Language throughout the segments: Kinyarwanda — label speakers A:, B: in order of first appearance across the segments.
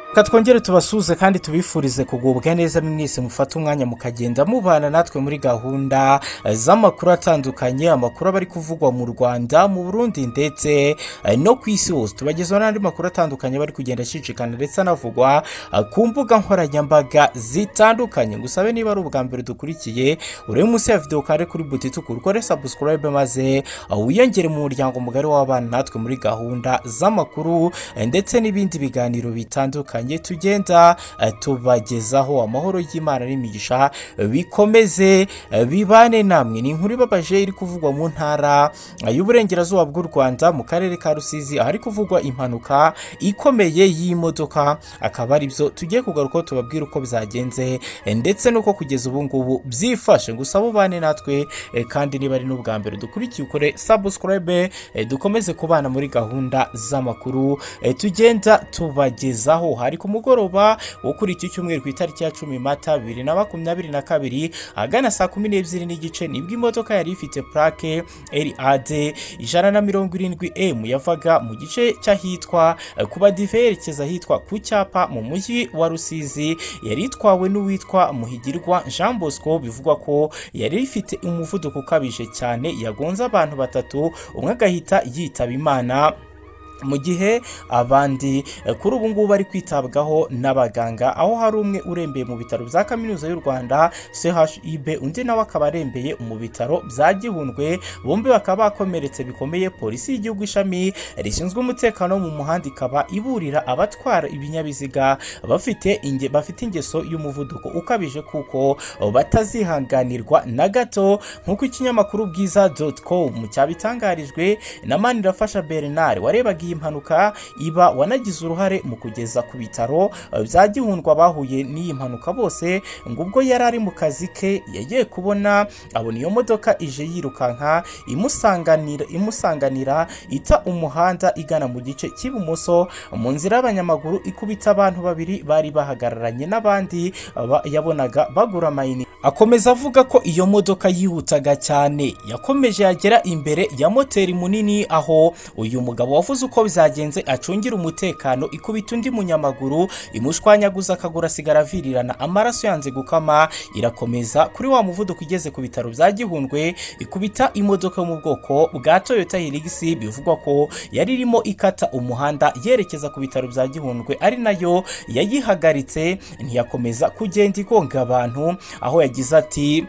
A: reka twongere tubasuhuze kandi tubifurize kugubwa neza mwese mufate umwanya mukagenda mubana natwe muri gahunda z'amakuru atandukanye amakuru aba ari kuvugwa mu rwanda mu burundi ndetse no ku isi hose tubagezaho n'andi makuru atandukanye bari kugenda acicikana ndetse anavugwa ku mbuga nkoranyambaga zitandukanye ngusabe niba ari ubwa mbere dukurikiye urebe munsi ya videwo kare kuri butituku ukore sabusikarayibe maze wiyongere mu muryango mugari w'abana natwe muri gahunda z'amakuru ndetse n'ibindi biganiro bitandukanye tugenda tubagezaho amahoro y'imana n'imigisha bikomeze bibane namwe ni inkuru ibabaje iri kuvugwa mu ntara y'uburengerazuba bw'u rwanda mu karere ka rusizi ahari kuvugwa impanuka ikomeye y'imodoka akaba ari byo tugiye kugarukaho tubabwira uko byagenze ndetse n'uko kugeza ubu ngubu byifashe gusa bubane natwe kandi niba ari n'ubwa mbere dukurikiye ukore sabusikarayibe dukomeze kubana muri gahunda z'amakuru tugenda tubagezaho hari ku mugoroba wo kuri iki cyumweru ku itariki ya cumi mata bibiri na makumyabiri na kabiri ahagana saa kumi n'ebyiri n'igice nibwo imodoka yari ifite purake rad ijana na mirongo irindwi emu yavaga mu gice cy'ahitwa kuba dive yerekeza ahitwa ku cyapa mu mujyi wa rusizi yari itwawe n'uwitwa muhigirwa jean bosco bivugwa ko yari ifite umuvuduko ukabije cyane yagonze abantu batatu umwe agahita yitaba imana mu gihe abandi kuri ubu ngubu bari kwitabwaho n'abaganga aho hari umwe urembeye mu bitaro bya kaminuza y'u rwanda chib undi nawe akaba arembeye mu bitaro bya gihundwe bombi bakaba bakomeretse bikomeye polisi y'igihugu ishami rishinzwe umutekano wo mu muhanda ikaba iburira abatwara ibinyabiziga bafite inge, bafite ingeso y'umuvuduko ukabije kuko batazihanganirwa na gato nk'uko ikinyamakuru bwiza com cyabitangarijwe na manirafasha bernard warebaga iyi mpanuka iba wanagize uruhare mu kugeza ku bitaro bya gihundwa bahuye n'iyi mpanuka bose ngo ubwo yari ari mu kazi ke yagiye kubona abona iyo modoka ije yirukanka imusanganira imusanganira ita umuhanda igana mu gice cy'ibumoso mu nzira y'abanyamaguru ikubita abantu babiri bari bahagararanye n'abandi ba- yabonaga bagura amayinite akomeza avuga ko iyo modoka yihutaga cyane yakomeje yagera imbere ya moteri munini aho uyu mugabo wavuze uko byagenze acungira umutekano ikubita undi munyamaguru imushwanyaguza akaguru asigara avirirana amaraso yanze gukama irakomeza kuri wa muvuduko igeze ku bitaro bya gihundwe ikubita imodoka yo mu bwoko bwa toyota hilux bivugwa ko yari irimo ikata umuhanda yerekeza ku bitaro bya gihundwe ari nayo yayihagaritse ntiyakomeza kugenda igonga abantu aho yagize ati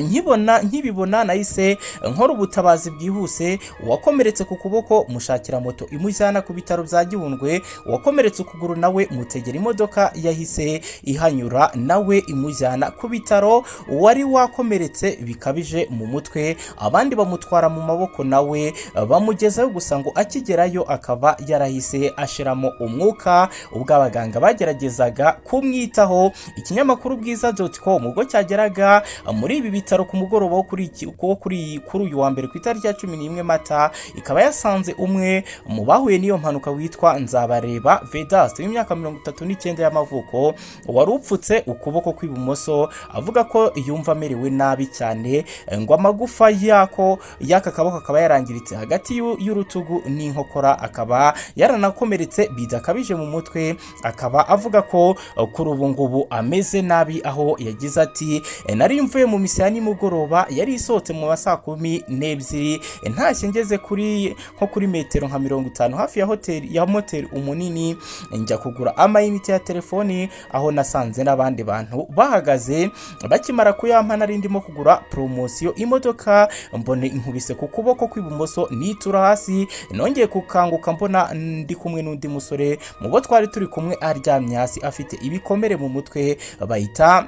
A: nkibona nkibibona nahise nkora ubutabazi bwihuse uwakomeretse ku kuboko mushakira moto imujyana ku bitaro bya gihundwe uwakomeretse ukuguru nawe mutegera imodoka yahise ihanyura nawe imujyana ku bitaro uwari wakomeretse bikabije mu mutwe abandi bamutwara mu maboko nawe bamugezayo gusa ngo akigerayo akaba yarahise ashiramo umwuka ubwo abaganga bageragezaga kumwitaho ikinyamakuru bwiza doti komu ubwo cyageraga muri ibi bitaro ku mugoroba wo kuri iki- wo kuri kuri uyu wa mbere ku itariki ya cumi n'imwe mata ikaba yasanze umwe mu bahuye n'iyo mpanuka witwa nzabareba vedaste w'imyaka mirongo itatu n'icyenda y'amavuko wari upfutse ukuboko kw'ibumoso avuga ko yumva amerewe nabi cyane ngo amagufa yako y'aka kaboko akaba yarangiritse hagati y'u- y'urutugu n'inkokora akaba yaranakomeretse bidakabije mu mutwe akaba avuga ko eh, kuri ubu ngubu ameze nabi aho yagize ati "Eh, nari mvuye mu misa ya nimugoroba yari isohotse mu ma saa kumi n'ebyiri eh, ntashye ngeze kuri nko kuri metero nka mirongo itanu hafi ya hoteli ya moteri umunini eh, njya kugura amayinite ya telefoni aho nasanze n'abandi bantu bahagaze bakimara kuyampa nari ndimo kugura poromosiyo imodoka mbone inkubise ku kuboko kw'ibumoso nitura hasi nongeye kukanguka mbona ndi kumwe n'undi musore mu bo twari turi kumwe aryamye hasi afite ibikomere mu mutwe bahita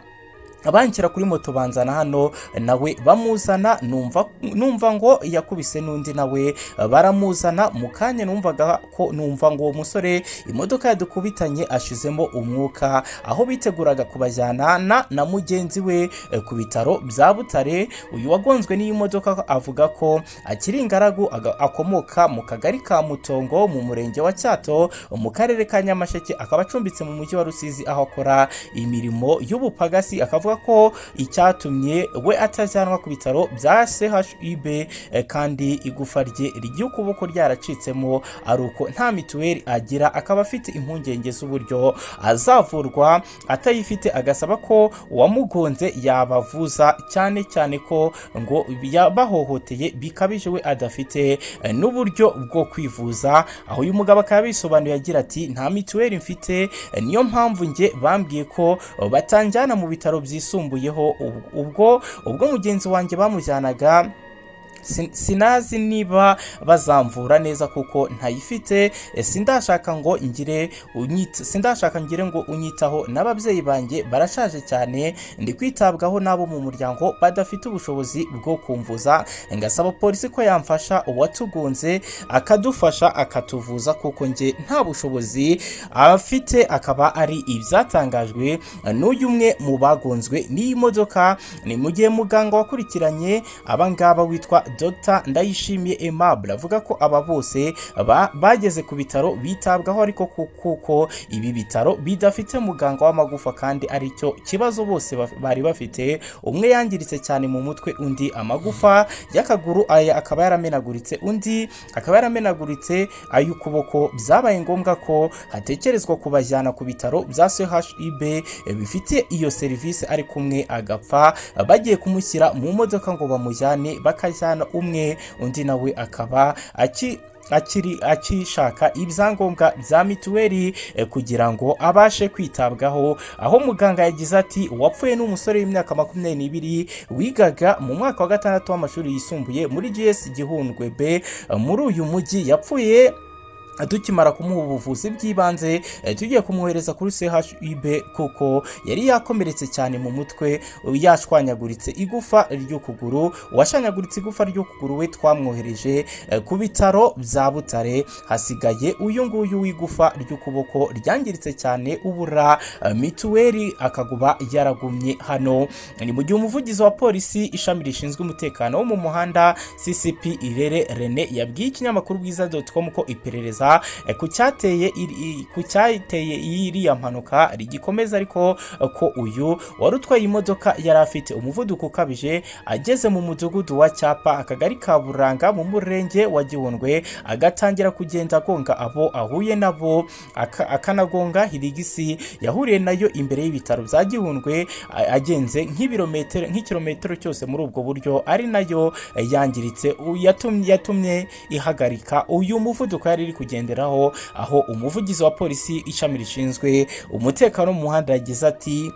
A: abankira kuri moto banzana hano nawe bamuzana numva numva ngo yakubise n'undi nawe baramuzana mu kanya numvaga ko numva ngo uwo musore imodoka yadukubitanye ashizemo umwuka aho biteguraga kubajyana na, na mugenzi we eh, ku bitaro bya Butare uyu wagonzwe n'iyi modoka avuga ko akiri ingaragu aga- akomoka mu kagari ka Mutongo mu murenge wa Cyato mu karere ka Nyamasheke akaba acumbitse mu mujyi wa Rusizi aho akora imirimo y'ubupagasi akavuga avuga ko icyatumye we atajyanwa ku bitaro bya chib eh, kandi igufa rye ry'ukuboko ryaracitsemo ari uko nta mituweli agira akaba afite impungenge z'uburyo azavurwa atayifite agasaba ko uwamugonze yabavuza cyane cyane ko ngo yabahohoteye bikabije we adafite eh, n'uburyo bwo kwivuza aho uyu mugabo akaba yabisobanuye agira ati nta mituweli mfite eh, niyo mpamvu njye bambwiye ko eh, batanjyana mu bitaro byisumbuyeho Ub- ubwo ubwo mugenzi wanjye bamujyanaga sin- sinazi niba bazamvura neza kuko ntayifite eh, sindashaka ngo ngire unyita sindashaka ngire ngo unyitaho n'ababyeyi banjye barashaje cyane ndi kwitabwaho n'abo mu muryango badafite ubushobozi bwo kumvuza ngasaba polisi ko yamfasha uwatugunze akadufasha akatuvuza kuko njye nta bushobozi afite akaba ari ibyatangajwe eh, n'uyu umwe mu bagonzwe n'iyi modoka ni mu gihe muganga wakurikiranye abangaba witwa Dr Ndayishimiye Aimable avuga ko aba bose ba- bageze ku bitaro bitabwaho ariko ku- kuko ibi bitaro bidafite muganga w'amagufa kandi aricyo kibazo bose baf- bari bafite umwe yangiritse cyane mu mutwe undi amagufa y'akaguru aya akaba yaramenaguritse undi akaba yaramenaguritse ay'ukuboko byabaye ngombwa ko hatekerezwa kubajyana ku bitaro bya CHIB eh, bifite iyo serivisi ari kumwe agapfa bagiye kumushyira mu modoka ngo bamujyane bakajyana umwe undi nawe akaba aki akiri akishaka ibyangombwa bya mituweli eh, kugira ngo abashe kwitabwaho aho muganga yagize ati uwapfuye ni umusore w'imyaka makumyabiri n'ibiri wigaga mu mwaka wa gatandatu w'amashuri yisumbuye muri GS Gihundwe B eh, muri uyu mujyi yapfuye tukimara kumuha ubuvuzi bw'ibanze eh, tugiye kumwohereza kuri CHUB kuko yari yakomeretse cyane mu mutwe eh, yashwanyaguritse igufa ry'ukuguru uwashanyaguritse igufa ry'ukuguru we twamwohereje eh, ku bitaro bya Butare hasigaye uyu nguyu w'igufa ry'ukuboko ryangiritse cyane ubura eh, mituweli akaguba yaragumye hano ni mu gihe umuvugizi wa polisi ishami rishinzwe umutekano wo mu muhanda CCP Irere Rene yabwiye ikinyamakuru bwiza.com ko iperereza eh, ku cyateye iri- i- ku cyateye iriya mpanuka rigikomeza ariko eh, ko uyu wari utwaye imodoka yari afite umuvuduko ukabije ageze mu mudugudu wa Cyapa akagari ka Buranga mu murenge wa Gihundwe agatangira kugenda agonga abo ahuye nabo aka- akanagonga hirigisi yahuriye nayo imbere y'ibitaro bya Gihundwe a- agenze nk'ibirometero nk'ikirometero cyose muri ubwo buryo ari nayo eh, yangiritse U- yatumye yatumye ihagarika uyu muvuduko yari iri kugenderaho aho umuvugizi wa polisi ishami rishinzwe umutekano mu muhanda yagize ati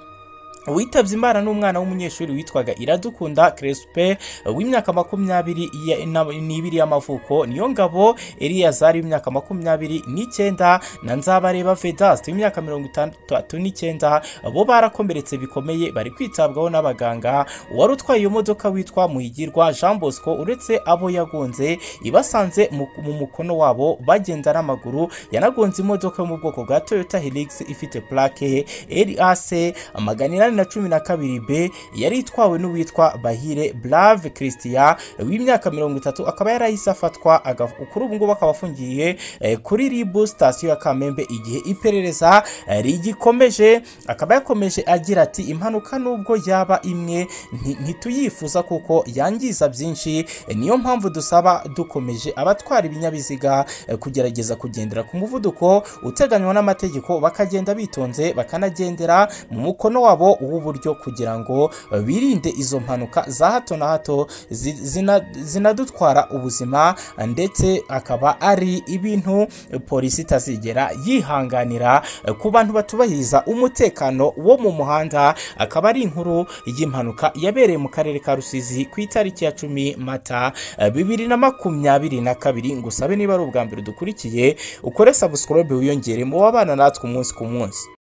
A: witabye imana n'umwana w'umunyeshuri witwaga iradukunda crespe w'imyaka makumyabiri ya- na- n'ibiri y'amavuko niyo ngabo eliyazari w'imyaka makumyabiri n'icyenda na nzabareba vedaste w'imyaka mirongo itandatu n'icyenda bo barakomeretse bikomeye bari kwitabwaho n'abaganga uwari utwaye iyo modoka witwa muhigirwa jean bosco uretse abo yagonze ibasanze mu mu mukono wabo bagenda n'amaguru yanagonze imodoka yo mu bwoko bwa toyota helix ifite plaque RAC magana inani na cumi na kabiri B yari itwawe n'uwitwa Bahire Brave Christian w'imyaka mirongo itatu akaba yarahise afatwa aga- kuri ubu ngubu akaba afungiye eh, kuri RIB sitasiyo ya Kamembe igihe iperereza eh, rigikomeje akaba yakomeje agira ati impanuka nubwo yaba imwe nti- ntituyifuza kuko yangiza byinshi eh, niyo mpamvu dusaba dukomeje abatwara ibinyabiziga eh, kugerageza kugendera ku muvuduko uteganywa n'amategeko bakagenda bitonze bakanagendera mu mukono wabo w'uburyo kugira ngo eh, birinde izo mpanuka za hato na hato zi- zina- zinadutwara ubuzima eh, ndetse akaba ari ibintu eh, polisi itazigera yihanganira eh, ku bantu batubahiriza umutekano wo mu muhanda akaba ari inkuru y'impanuka yabereye mu karere ka Rusizi ku itariki ya cumi Mata eh, bibiri na makumyabiri na kabiri ngusabe niba ari ubwa mbere dukurikiye ukore subscribe wiyongere mu babana natwe umunsi ku munsi